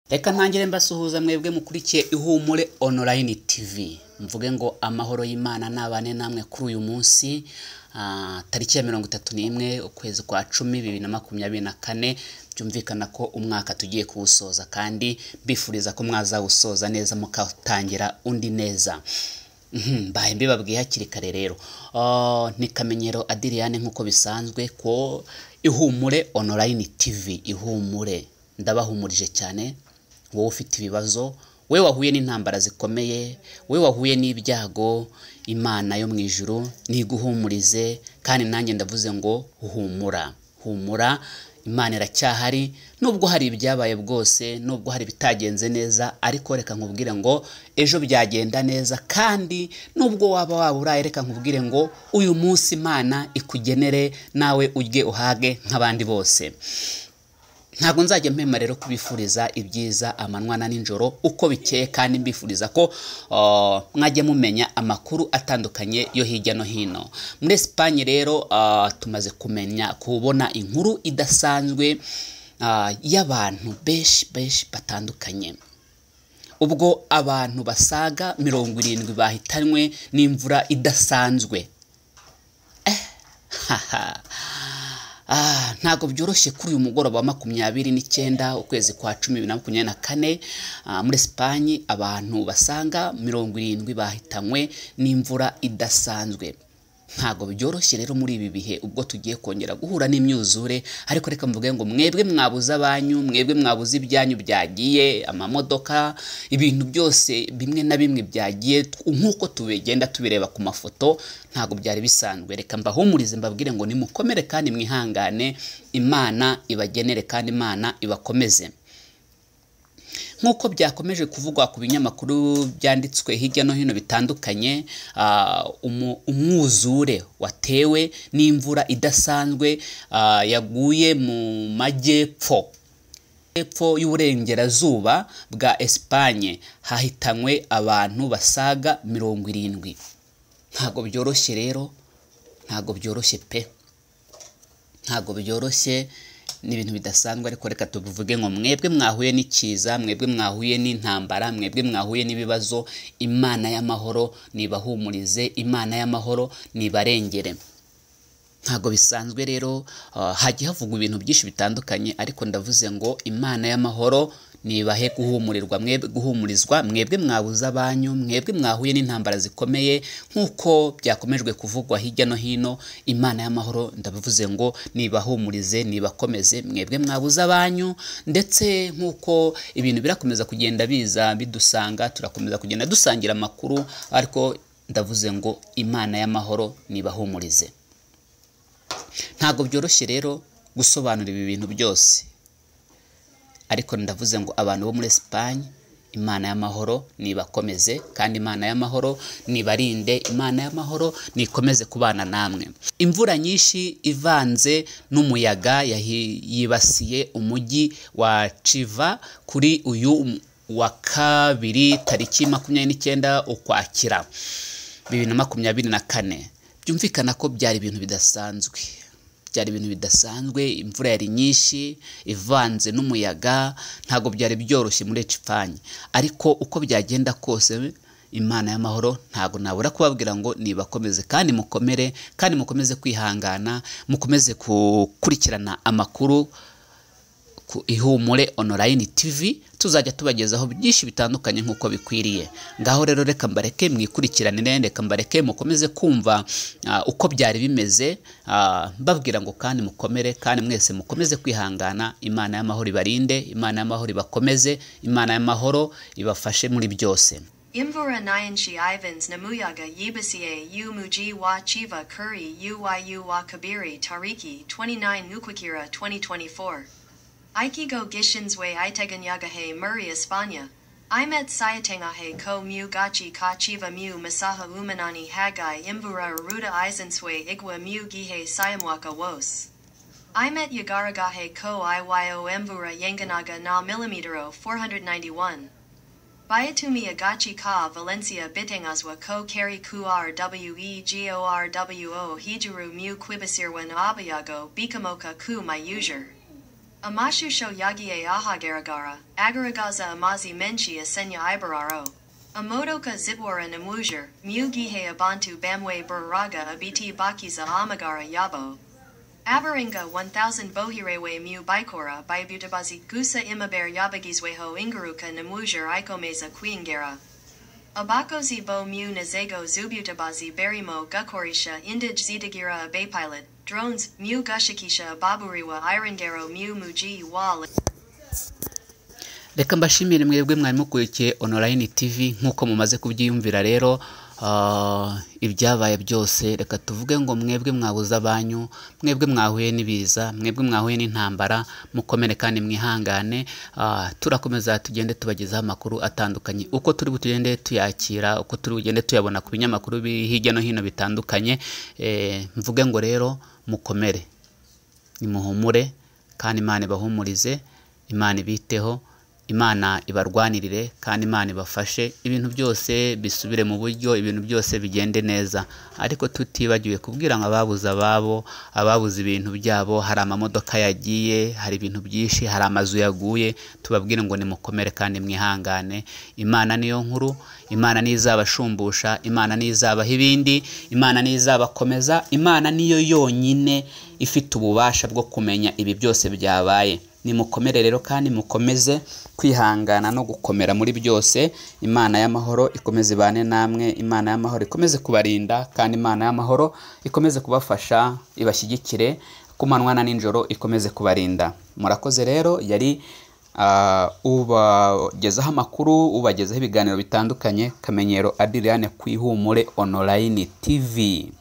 reka ntangire mbasuhuza mwebwe mukurikiye ihumure online tv mvuge ngo amahoro y'imana nabane namwe kuri uyu munsi Ah, tariki ya mirongo itatu n'imwe ukwezi kwa cumi bibiri na makumyabiri na kane byumvikana ko umwaka tugiye kuwusoza kandi bifuriza ko mwazawusoza neza mukatangira undi neza Mhm, mbaye mbibabwiye hakiri kare rero Ah, ni kamenyero adiriyane nk'uko bisanzwe ko ihumure online tv ihumure ndabahumurije cyane wowe ufite ibibazo we wahuye n'intambara zikomeye we wahuye n'ibyago imana yo mu ijuru niguhumurize kandi nanjye ndavuze ngo humura humura imana iracyahari nubwo hari ibyabaye bwose nubwo hari ibitagenze neza ariko reka nkubwire ngo ejo byagenda neza kandi nubwo waba waba uraye reka nkubwire ngo uyu munsi imana ikugenere nawe ujye uhage nk'abandi bose ntabwo nzajya mpema rero kubifuriza ibyiza amanywana n'ijoro uko bikeye kandi mbifuriza ko ah, mwajya mumenya amakuru atandukanye yo hirya no hino muri esipanye rero ah, tumaze kumenya kubona inkuru idasanzwe ah, y'abantu benshi benshi batandukanye ubwo abantu basaga mirongo irindwi bahitanywe n'imvura idasanzwe Ah, ntabwo byoroshye kuri uyu mugoroba wa makumyabiri n'icyenda ukwezi kwa cumi bibiri na makumyabiri na kane ah, muri Esipanye abantu basaga mirongo irindwi bahitanywe n'imvura idasanzwe ntabwo byoroshye rero muri ibi bihe ubwo tugiye kongera guhura n'imyuzure ariko reka mvuge ngo mwebwe mwabuze abanyu mwebwe mwabuze ibyanyu byagiye amamodoka ibintu byose bimwe na bimwe byagiye nk'uko tubigenda tubireba ku mafoto ntabwo byari bisanzwe reka mbahumurize mbabwire ngo nimukomere kandi mwihangane imana ibagenere kandi imana ibakomeze nk'uko byakomeje kuvugwa ku binyamakuru byanditswe hirya no hino bitandukanye ah, umu- umwuzure watewe n'imvura idasanzwe ah, yaguye mu majyepfo hepfo y'uburengerazuba bwa esipanye hahitanywe abantu basaga mirongo irindwi ntabwo byoroshye rero ntabwo byoroshye pe ntabwo byoroshye ni ibintu bidasanzwe ariko reka tubivuge ngo mwebwe mwahuye n'ikiza mwebwe mwahuye n'intambara mwebwe mwahuye n'ibibazo imana y'amahoro nibahumurize imana y'amahoro nibarengere ntabwo bisanzwe rero ah, hajya havugwa ibintu byinshi bitandukanye ariko ndavuze ngo imana y'amahoro nibahe guhumurirwa mwebwe guhumurizwa mwebwe mwabuze abanyu mwebwe mwahuye n'intambara zikomeye nk'uko byakomejwe kuvugwa hirya no hino imana y'amahoro ndabivuze ngo nibahumurize nibakomeze mwebwe mwabuze abanyu ndetse nk'uko ibintu birakomeza kugenda biza bidusanga turakomeza kugenda dusangira amakuru ariko ndavuze ngo imana y'amahoro nibahumurize ntabwo byoroshye rero gusobanura ibi bintu byose ariko ndavuze ngo abantu bo muri Esipanye imana y'amahoro nibakomeze kandi imana y'amahoro nibarinde imana y'amahoro nikomeze kubana namwe imvura nyinshi ivanze n'umuyaga yahi- yibasiye umujyi wa civa kuri uyu wa kabiri tariki makumyabiri n'icyenda ukwakira bibiri na makumyabiri na kane byumvikana ko byari ibintu bidasanzwe byari ibintu bidasanzwe imvura yari nyinshi ivanze n'umuyaga ntabwo byari byoroshye muri ecipanye ariko uko byagenda kose imana y'amahoro ntabwo nabura kubabwira ngo nibakomeze kandi mukomere kandi mukomeze kwihangana mukomeze gukurikirana amakuru ku ihumure online tv tuzajya tubagezaho byinshi bitandukanye nk'uko bikwiriye ngaho rero reka mbareke mwikurikiranire reka mbareke mukomeze kumva ah, uko byari bimeze ah, mbabwira ngo kandi mukomere kandi mwese mukomeze kwihangana imana y'amahoro ibarinde imana y'amahoro ibakomeze imana y'amahoro ibafashe muri byose Imvura Nyanshi Ivans Namuyaga Yibasiye Yu Muji Wa Chiva Kuri Uyu Wa Kabiri Tariki 29 Nukwakira 2024. Aikigo Gishinswe Iteganyagahe Murray Espana. Imet Sayatangahe Ko Mu Gachi Ka Chiva Mu Masaha Umanani Hagai Imvura Aruda Isanswe Igwa Mu Gihe Sayamwaka Wos. Imet Yagaragahe Ko Iyo Imvura Yanganaga Na Millimetero 491. Bayatumi Agachi Ka Valencia Bitangazwa Ko Kari Kuar WEGORWO Hijaru Mu Quibasirwan Abayago Bikamoka Ku Mayujar. Amashu shoyagie ahagaragara, agaragaza amazi menshi asenya ibararo. Amodoka zibwara namujer, mugihe abantu bamwe baraga abiti bakiza amagara yabo. Abaringa 1000 bohirewe mu bikora bibutabazi gusa imaber yabagizweho ingaruka namujer ikomeza kwingera. Abakozi bo mu nazego zubutabazi berimo gukoresha indij zidagira abe pilot, drones, mu gushakisha baburiwa irengero mu muji wa reka mbashimire mwebwe mwari mukurikiye online tv nk'uko mumaze kubyiyumvira rero ah, ibyabaye byose reka tuvuge ngo mwebwe mwabuze abanyu mwebwe mwahuye n'ibiza mwebwe mwahuye n'intambara mukomere kandi mwihangane Ah, turakomeza tugende tubagezaho amakuru atandukanye uko turi butugende tuyakira uko turi bugende tuyabona ku binyamakuru biri hirya no hino bitandukanye Eh, mvuge ngo rero mukomere nimuhumure kandi imana ibahumurize imana ibiteho imana ibarwanirire kandi imana ibafashe ibintu byose bisubire mu buryo ibintu byose bigende neza ariko tutibagiwe kubwira ngo ababuze ababo ababuze ibintu byabo hari amamodoka yagiye hari ibintu byinshi hari amazu yaguye tubabwire ngo nimukomere kandi mwihangane imana niyo nkuru imana niyo izabashumbusha imana niyo izabaha ibindi imana niyo izabakomeza imana niyo yonyine ifite ububasha bwo kumenya ibi byose byabaye nimukomere rero kandi mukomeze kwihangana no gukomera muri byose imana y'amahoro ikomeze ibane namwe imana y'amahoro ikomeze kubarinda kandi imana y'amahoro ikomeze kubafasha ibashyigikire ku manywa na nijoro ikomeze kubarinda murakoze rero yari ah, ubagezaho amakuru ubagezaho ibiganiro bitandukanye kamenyero adiriane ku ihumure online tv